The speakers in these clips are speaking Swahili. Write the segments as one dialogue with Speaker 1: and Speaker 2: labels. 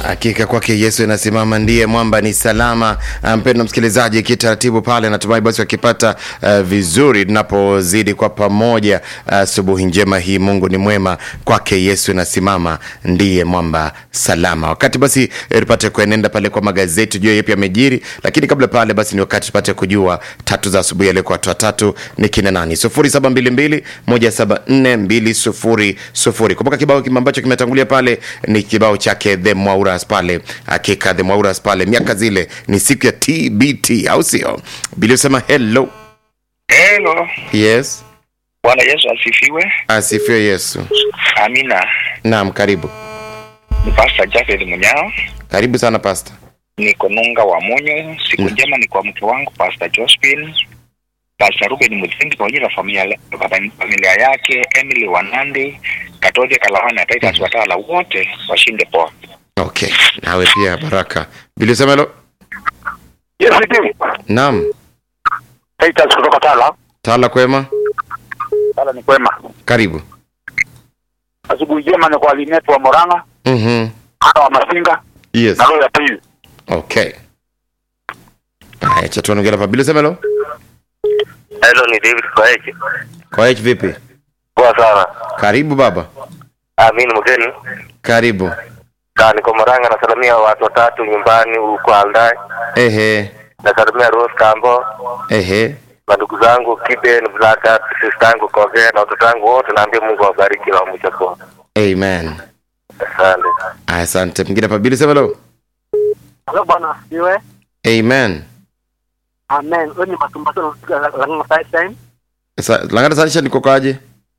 Speaker 1: Hakika kwake Yesu inasimama, ndiye mwamba ni salama. Mpendwa msikilizaji, kitaratibu pale, natumai basi wakipata uh, vizuri tunapozidi kwa pamoja asubuhi uh, njema hii. Mungu ni mwema, kwake Yesu inasimama, ndiye mwamba salama. Wakati basi eh, tupate kuenenda pale kwa magazeti, jua yapi yamejiri, lakini kabla pale basi ni wakati tupate kujua tatu za asubuhi yale kwa watu watatu ni kina nani? 0722 174 200. Kumbuka kibao kima ambacho kimetangulia pale ni kibao chake The Mwauras pale, hakika The Mwauras pale, miaka zile ni siku ya TBT, au sio? Bili usema hello.
Speaker 2: Hello.
Speaker 1: Yes,
Speaker 2: Bwana Yesu asifiwe.
Speaker 1: asifiwe Yesu.
Speaker 2: Amina.
Speaker 1: Naam, karibu
Speaker 2: Ni Pastor Jafeth Munyao.
Speaker 1: karibu sana pasta.
Speaker 2: Niko Nunga wa Munyo. Siku njema ni kwa mke wangu Pastor Josephine. Pastor Ruben Muthingi pamoja na familia, familia yake Emily Wanandi, Katoje Kalawana na Titus Watala wote washinde poa.
Speaker 1: Okay, nawe pia baraka. Bili usema hello.
Speaker 3: Yes, ndio.
Speaker 1: Naam,
Speaker 3: Titus kutoka Tala.
Speaker 1: tala kwema,
Speaker 3: Tala ni kwema.
Speaker 1: karibu.
Speaker 3: Asubuhi njema ni kwa Linet wa Moranga,
Speaker 1: Mhm.
Speaker 3: ana wa Masinga
Speaker 1: Yes.
Speaker 3: na roho ya pili.
Speaker 1: Okay. Haya, cha tuongea hapa. Bili usema hello.
Speaker 4: Hello, ni David Kwaeje.
Speaker 1: Kwa hiyo vipi?
Speaker 4: Poa sana.
Speaker 1: Karibu baba.
Speaker 4: Ah, mimi ni mgeni.
Speaker 1: Karibu.
Speaker 4: Ka niko Moranga nasalimia watu watatu nyumbani huko Aldai.
Speaker 1: Ehe.
Speaker 4: Nasalimia Rose Kambo,
Speaker 1: Ehe.
Speaker 4: na ndugu zangu Kiben Blaka, sister yangu Koge na watoto wangu wote naambia Mungu awabariki na mwisho kwa.
Speaker 1: Amen.
Speaker 4: Asante.
Speaker 1: Asante. Mwingine hapa Bili sema hello.
Speaker 5: Halo bwana asifiwe.
Speaker 1: Amen.
Speaker 5: Amen. Wewe ni matumbato la la side time.
Speaker 1: Sa, langata sanisha niko kwaje?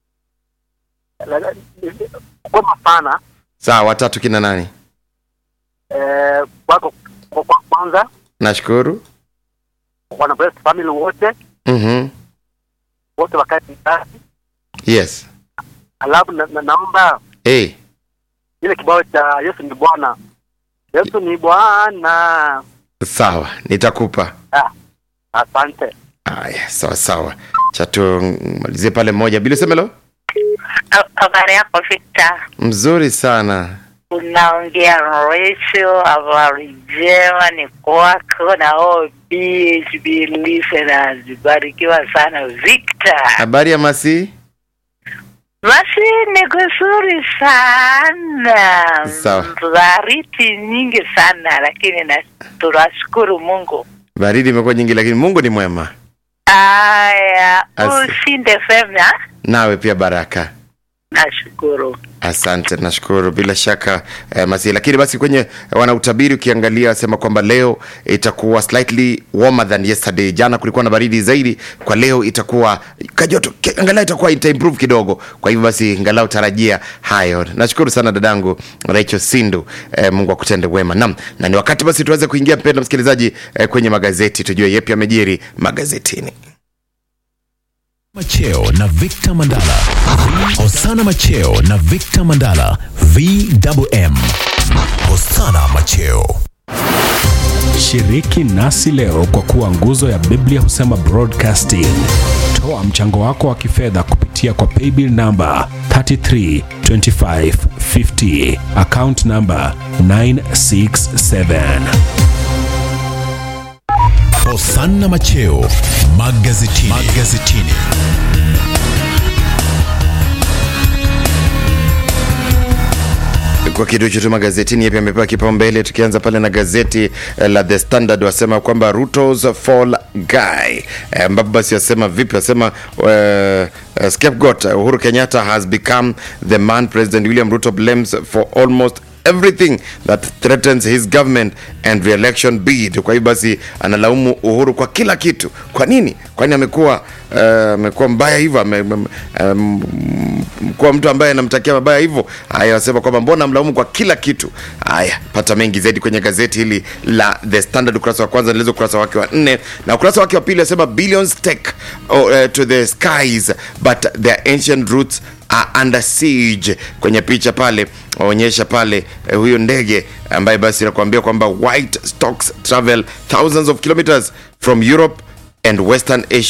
Speaker 5: Kwa sana
Speaker 1: Sawa, watatu kina nani?
Speaker 5: eh wako kwa kwa kwanza
Speaker 1: Nashukuru.
Speaker 5: wana bless family wote
Speaker 1: Mhm.
Speaker 5: wote wakati kazi.
Speaker 1: Yes.
Speaker 5: Alafu na, na, naomba
Speaker 1: Hey.
Speaker 5: ile kibao cha Yesu ni Bwana. Yesu ni Bwana.
Speaker 1: Sawa, nitakupa.
Speaker 5: Ah, asante.
Speaker 1: Aya, sawa sawa. Cha tumalizie pale moja. Bili sema hello.
Speaker 6: Habari yako Victor,
Speaker 1: Mzuri sana.
Speaker 6: unaongea na Rachel. Habari njema ni kwako na OBHB listeners, barikiwa sana Victor.
Speaker 1: Habari ya Masi?
Speaker 6: Basi ni kuzuri sana,
Speaker 1: Sawa.
Speaker 6: baridi nyingi sana, lakini na tunashukuru Mungu.
Speaker 1: Baridi imekuwa nyingi lakini Mungu ni mwema.
Speaker 6: Aya,
Speaker 1: Asi-
Speaker 6: ushinde fema.
Speaker 1: Nawe pia baraka.
Speaker 6: Nashukuru.
Speaker 1: Asante, nashukuru bila shaka eh, Masi. Lakini basi kwenye wanautabiri ukiangalia sema kwamba leo itakuwa slightly warmer than yesterday. Jana kulikuwa na baridi zaidi, kwa leo itakuwa kajoto, ki- angalau itakuwa ita improve kidogo. Kwa hivyo basi angalau tarajia hayo. Nashukuru sana dadangu Rachel Sindu, eh, Mungu akutende wema. Naam, na ni wakati basi tuweze kuingia mpendwa msikilizaji eh, kwenye magazeti tujue yepi yamejiri magazetini.
Speaker 7: Macheo na Victor Mandala. Hosana Macheo na Victor Mandala. VWM. Hosana Macheo.
Speaker 8: Shiriki nasi leo kwa kuwa nguzo ya Biblia husema broadcasting. Toa mchango wako wa kifedha kupitia kwa paybill namba 332550 account namba 967.
Speaker 7: Hosana Macheo magazetini. magazetini.
Speaker 1: kwa kitu chote magazetini yapi amepewa kipaumbele tukianza pale na gazeti eh, la the standard wasema kwamba rutos fall guy Eh, ambapo basi wasema vipi wasema uh, uh, scapegoat uhuru kenyatta has become the man president william ruto blames for almost everything that threatens his government and re-election bid kwa hiyo basi analaumu uhuru kwa kila kitu kwa nini kwani amekuwa eh, amekuwa mbaya hivyo ame- ame- um, kuwa mtu ambaye anamtakia mabaya hivyo haya wasema kwamba mbona mlaumu kwa kila kitu haya pata mengi zaidi kwenye gazeti hili la the standard ukurasa wa kwanza nilizo ukurasa wake wa nne na ukurasa wake wa pili asema billions take oh, uh, to the skies but their ancient roots are under siege kwenye picha pale waonyesha pale eh, huyo ndege ambaye basi nakuambia kwamba white stocks travel thousands of kilometers from europe and western asia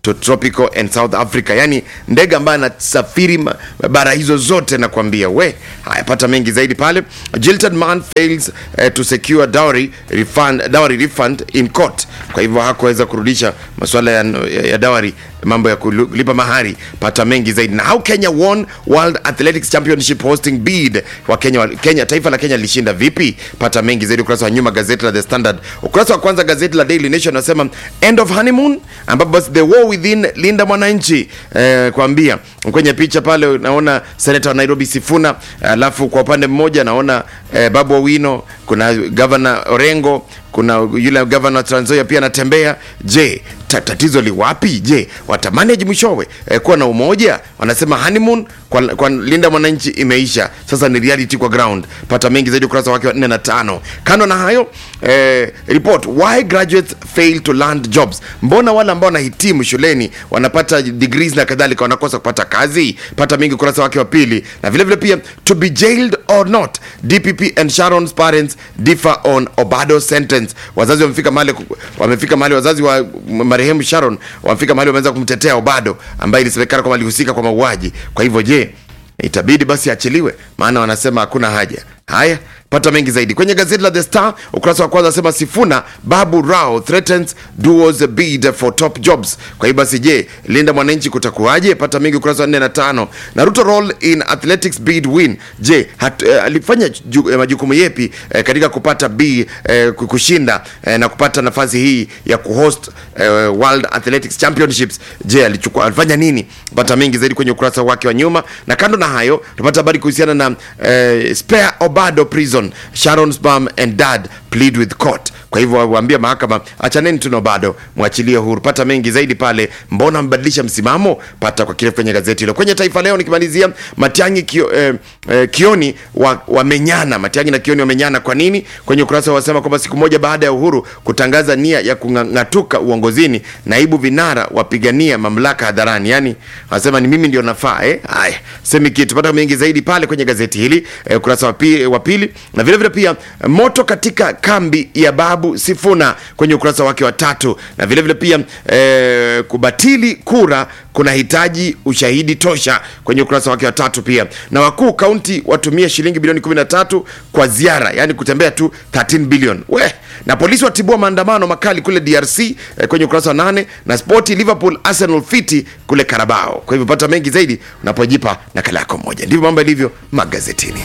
Speaker 1: to tropical and south africa yani ndege ambaye anasafiri ma- bara hizo zote nakwambia we haya pata mengi zaidi pale jilted man fails uh, to secure dowry refund, dowry refund in court kwa hivyo hakuweza kurudisha masuala ya, ya, ya dowry mambo ya kulipa mahari pata mengi zaidi na how kenya won world athletics championship hosting bid wa kenya, kenya taifa la kenya lilishinda vipi pata mengi zaidi ukurasa wa nyuma gazeti la the standard ukurasa wa kwanza gazeti la daily nation nasema end of honeymoon ambapo basi the war within linda mwananchi eh, kuambia kwenye picha pale naona senata wa nairobi sifuna alafu kwa upande mmoja naona eh, babu owino kuna gavana orengo kuna yule gavana wa Trans Nzoia pia anatembea je ta, tatizo li wapi je watamanage mwishowe eh, kuwa na umoja wanasema honeymoon kwa, kwa linda mwananchi imeisha sasa ni reality kwa ground pata mengi zaidi ukurasa wake wa 4 na tano kando na hayo eh, report why graduates fail to land jobs mbona wale ambao wanahitimu shuleni wanapata degrees na kadhalika wanakosa kupata kazi pata mengi ukurasa wake wa pili na vile vile pia to be jailed or not dpp and sharon's parents differ on obado sentence wazazi wamefika mahali wamefika mahali wazazi wa marehemu sharon wamefika mahali wameweza kumtetea obado ambaye ilisemekana kwamba alihusika kwa mauaji kwa hivyo je itabidi basi achiliwe maana wanasema hakuna haja haya pata mengi zaidi kwenye gazeti la the star ukurasa wa kwanza asema sifuna babu rao threatens duos bid for top jobs kwa hiyo basi je linda mwananchi kutakuwaje pata mengi ukurasa wa 4 na tano na ruto role in athletics bid win je hat, eh, alifanya ju, eh, majukumu yepi eh, katika kupata b eh, kushinda eh, na kupata nafasi hii ya kuhost eh, world athletics championships je alichukua alifanya nini pata mengi zaidi kwenye ukurasa wake wa nyuma na kando na hayo tupata habari kuhusiana na eh, spare obado prison sharon spam and dad plead with court kwa hivyo waambia mahakama achaneni tuno bado mwachilie huru pata mengi zaidi pale mbona mbadilisha msimamo pata kwa kirefu kwenye gazeti hilo kwenye taifa leo nikimalizia matiangi kio, eh, eh, kioni wamenyana wa matiangi na kioni wamenyana kwa nini kwenye ukurasa wasema kwamba siku moja baada ya uhuru kutangaza nia ya kung'atuka uongozini naibu vinara wapigania mamlaka hadharani yani wanasema ni mimi ndio nafaa eh? haya semi kitu pata mengi zaidi pale kwenye gazeti hili eh, ukurasa wa pili, wa pili na vile vile pia moto katika kambi ya babu sifuna kwenye ukurasa wake wa tatu na vile vile pia eh, kubatili kura kunahitaji ushahidi tosha kwenye ukurasa wake wa tatu pia na wakuu kaunti watumie shilingi bilioni 13 kwa ziara yani kutembea tu 13 bilioni we na polisi watibua maandamano makali kule drc eh, kwenye ukurasa wa nane na spoti liverpool arsenal fiti kule karabao kwa hivyo pata mengi zaidi unapojipa nakala yako moja ndivyo mambo yalivyo magazetini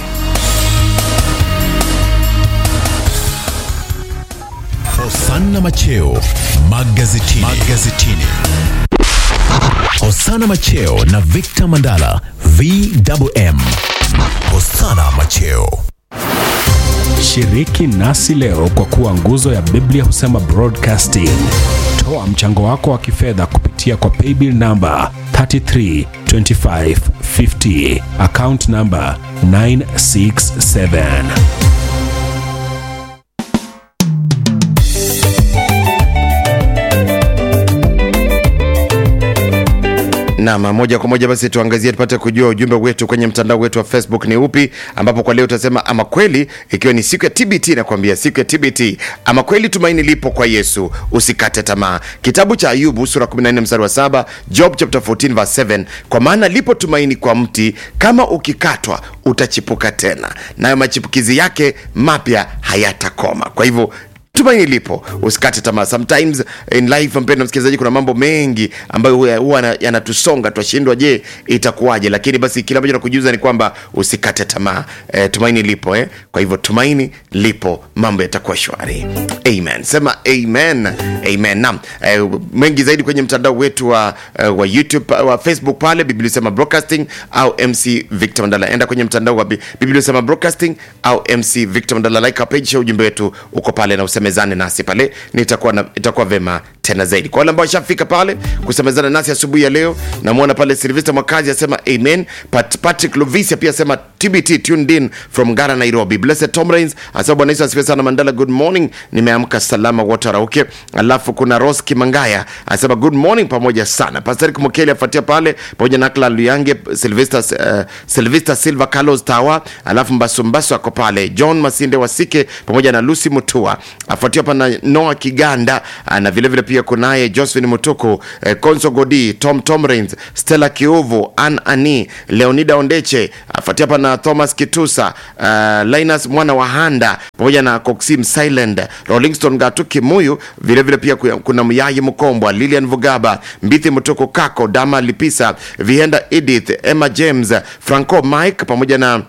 Speaker 7: Hosanna Macheo magazetini. magazetini. Hosanna Macheo na Victor Mandala VMM. Hosanna Macheo.
Speaker 8: Shiriki nasi leo kwa kuwa nguzo ya Biblia husema broadcasting. Toa mchango wako wa kifedha kupitia kwa paybill namba 332550 account namba 967.
Speaker 1: Naam, moja kwa moja basi tuangazie tupate kujua ujumbe wetu kwenye mtandao wetu wa Facebook ni upi, ambapo kwa leo utasema ama kweli, ikiwa ni siku ya TBT, nakwambia siku ya TBT, ama kweli tumaini lipo kwa Yesu, usikate tamaa. Kitabu cha Ayubu sura 14 mstari wa 7, Job chapter 14 verse 7, kwa maana lipo tumaini kwa mti, kama ukikatwa utachipuka tena, nayo machipukizi yake mapya hayatakoma. Kwa hivyo tumaini lipo usikate tamaa sometimes in life mpendo msikilizaji kuna mambo mengi ambayo huwa- huwa yanatusonga twashindwa je itakuwaje lakini basi kile ambacho nakujuza ni kwamba usikate tamaa e, tumaini lipo eh? kwa hivyo tumaini lipo mambo yatakuwa shwari amen sema amen amen naam e, mengi zaidi kwenye mtandao wetu wa, uh, wa youtube wa facebook pale biblia sema broadcasting au mc victor mandala enda kwenye mtandao wa Bi- biblia sema broadcasting au mc victor mandala like our page share ujumbe wetu uko pale na usemezane nasi pale nitakuwa na, itakuwa vema tena zaidi kwa wale ambao washafika pale kusemezana nasi asubuhi ya leo namwona pale silvester mwakazi asema amen Pat, patrick lovisia pia asema tbt tuned in from gara nairobi blessed tom rains asema bwana yesu asifiwe sana mandala good morning nimeamka salama wote warauke alafu kuna ros kimangaya asema good morning pamoja sana pastorik mokeli afuatia pale pamoja na akla luyange silvester, uh, silvester silva carlos tawa alafu mbasumbasu ako pale john masinde wasike pamoja na lucy mutua afuatia hapa na noa kiganda ah, na vilevile pia kunaye josephine mutuku eh, conso godi tom tomrains stella kiuvu an ani leonida ondeche afuatia hapa na thomas kitusa uh, linus mwana wa handa pamoja na coxim silent rollingston gatu kimuyu vilevile pia ku- kuna myayi mkombwa lilian vugaba mbithi mtuku kako dama lipisa vihenda edith emma james franco mike pamoja na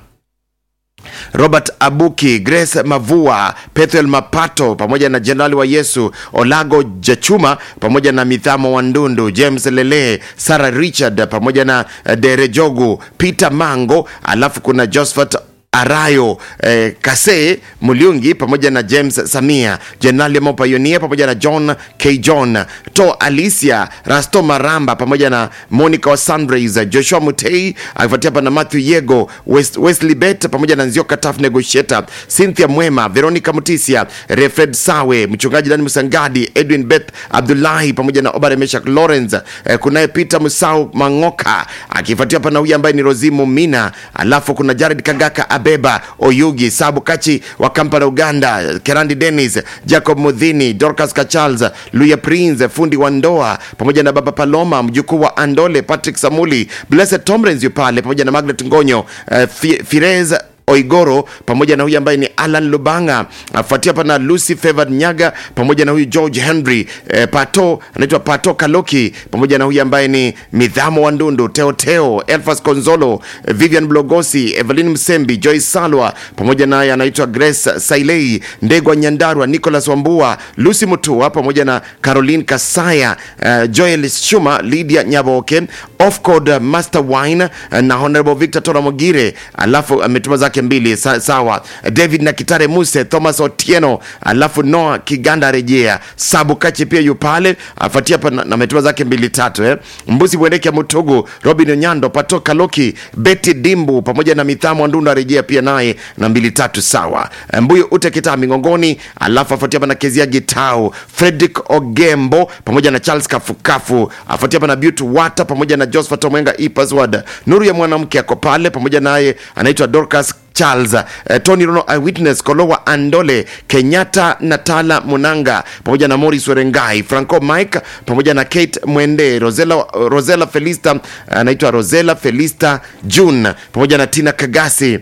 Speaker 1: robert abuki grace mavua pethuel mapato pamoja na jenerali wa yesu olago jachuma pamoja na mithamo wa ndundu james lele sarah richard pamoja na eh, dere jogu peter mango alafu kuna josephat arayo eh, kase muliungi pamoja na james samia jenerali mopayonia pamoja na john k john to alicia rasto maramba pamoja na monica wa sunrays joshua mutei akifuatia hapa na matthew yego West, wesley bet pamoja na nzioka taf negotiator cynthia mwema veronica mutisia refred sawe mchungaji dani musangadi edwin beth abdullahi pamoja na obare meshak lawrence eh, kunaye peter musau mangoka akifuatia hapa na huyu ambaye ni rozimu mina alafu kuna jared kagaka abeba oyugi sabu kachi wa kampala uganda kerandi denis jacob mudhini dorcas kachals luya prince fundi wa ndoa pamoja na baba paloma mjukuu wa andole patrick samuli blessed tomrens yu pale pamoja na magnet ngonyo uh, Fi- firez oigoro pamoja na huyu ambaye ni alan lubanga afuatia hapa na lucy favored nyaga pamoja na huyu george henry eh, pato anaitwa pato kaloki pamoja na huyu ambaye ni midhamo wa ndundu teoteo elfas konzolo eh, vivian blogosi evelyn msembi joyce salwa pamoja naye anaitwa grace sailei ndegwa nyandarwa nicholas wambua lucy mutua pamoja na caroline kasaya uh, joel shuma lydia nyaboke offcode uh, master wine uh, na honorable victor toramogire alafu ametuma zake mbili sa, sawa david na kitare muse thomas otieno alafu noa kiganda rejea sabu kachi pia yu pale afuatia hapa na na ametuma zake mbili tatu eh. mbusi bwendeke mutugu robin onyando pato kaloki beti dimbu pamoja na mithamo ndunda rejea pia naye na mbili tatu sawa mbuyu ute kitaa mingongoni alafu afuatia hapa na kezia gitau fredrick ogembo pamoja na charles kafukafu afuatia hapa na beauty wata pamoja na josephat omwenga ipaswad nuru ya mwanamke ako pale pamoja naye anaitwa dorcas charles eh, tony rono eyewitness kolowa andole kenyatta natala munanga pamoja na moris werengai franco mike pamoja na kate mwende rosela, rosela felista anaitwa rosela felista june pamoja na tina kagasi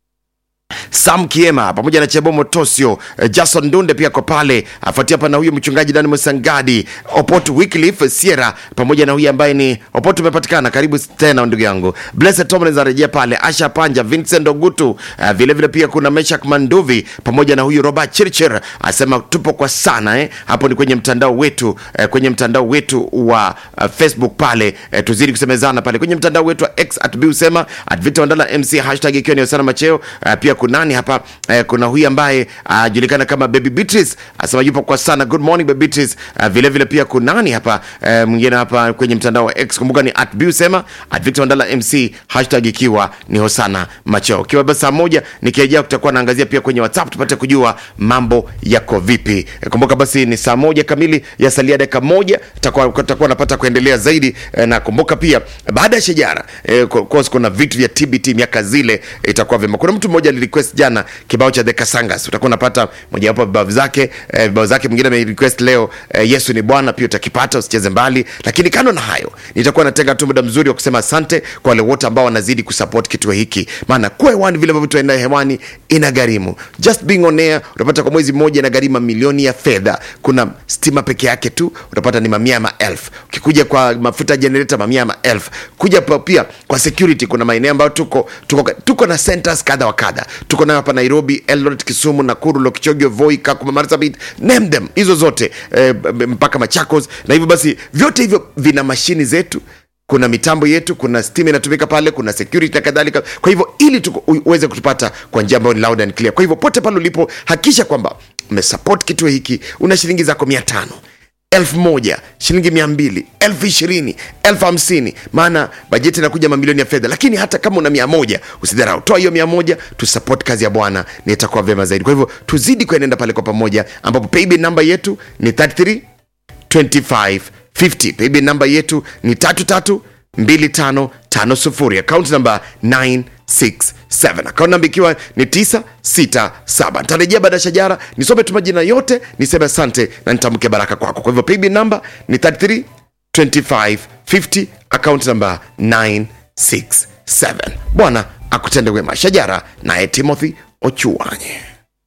Speaker 1: sam kiema pamoja na chebo motosio eh, jason dunde pia ko pale afuatia hapa na huyu mchungaji dani musangadi opot wycliffe sierra pamoja na huyu ambaye ni opot umepatikana karibu tena ndugu yangu blessed tomlins arejea pale asha panja vincent ogutu uh, vile vile pia kuna meshak manduvi pamoja na huyu robert chirchir asema tupo kwa sana eh. hapo ni kwenye mtandao wetu eh, kwenye mtandao wetu wa uh, facebook pale eh, tuzidi kusemezana pale kwenye mtandao wetu wa x at busema at victor Mandala mc hashtag ikiwa ni osana macheo uh, pia kunani hapa eh, kuna huyu ambaye ajulikana kama baby beatrice asema yupo kwa sana good morning baby beatrice uh, vile vile pia kunani hapa eh, mwingine hapa kwenye mtandao wa x kumbuka ni at busema at victor Mandala mc hashtag ikiwa ni hosana macheo ikiwa basi saa moja nikirejea kutakuwa naangazia pia kwenye whatsapp tupate kujua mambo yako vipi eh, kumbuka basi ni saa moja kamili ya salia dakika moja takuwa takuwa napata kuendelea zaidi eh, na kumbuka pia baada ya shajara eh, of course kuna vitu vya tbt miaka zile itakuwa vyema kuna mtu mmoja alirequest jana kibao cha the kasangas utakuwa unapata mojawapo ya vibao zake eh, vibao zake mwingine amerequest leo eh, yesu ni bwana pia utakipata usicheze mbali lakini kando na hayo nitakuwa natenga tu muda mzuri wa kusema asante kwa wale wote ambao wanazidi kusupport kituo hiki maana kuwa hewani vile ambavyo tunaenda hewani ina gharimu just being on air utapata kwa mwezi mmoja ina gharimu milioni ya fedha kuna stima peke yake tu utapata ni mamia ya maelfu ukikuja kwa mafuta generator mamia ya maelfu kuja pa- pia kwa security kuna maeneo ambayo tuko, tuko, tuko na centers kadha wa kadha tuko nayo hapa nairobi eldoret kisumu nakuru lokichogio voi kakuma marsabit name them hizo zote eh, mpaka machakos na hivyo basi vyote hivyo vina mashini zetu kuna mitambo yetu kuna stima inatumika pale kuna security na kadhalika kwa hivyo ili tuko, u- uweze kutupata kwa njia ambayo ni loud and clear kwa hivyo pote pale ulipo hakikisha kwamba umesupport kituo hiki una shilingi zako mia tano elfu moja shilingi mia mbili elfu ishirini elfu hamsini maana bajeti inakuja mamilioni ya fedha lakini hata kama una mia moja usidharau toa hiyo mia moja tusupport kazi ya bwana na itakuwa vyema zaidi kwa hivyo tuzidi kuenenda pale kwa pamoja ambapo paybill namba yetu ni 33 2550 paybill namba yetu ni 332550 account namba 967 account namba ikiwa ni 967 nitarejea baada ya shajara nisome tu majina yote niseme asante na nitamke baraka kwako kwa hivyo paybill namba ni 33 2550 account namba 967 bwana akutende wema shajara naye timothy ochuanye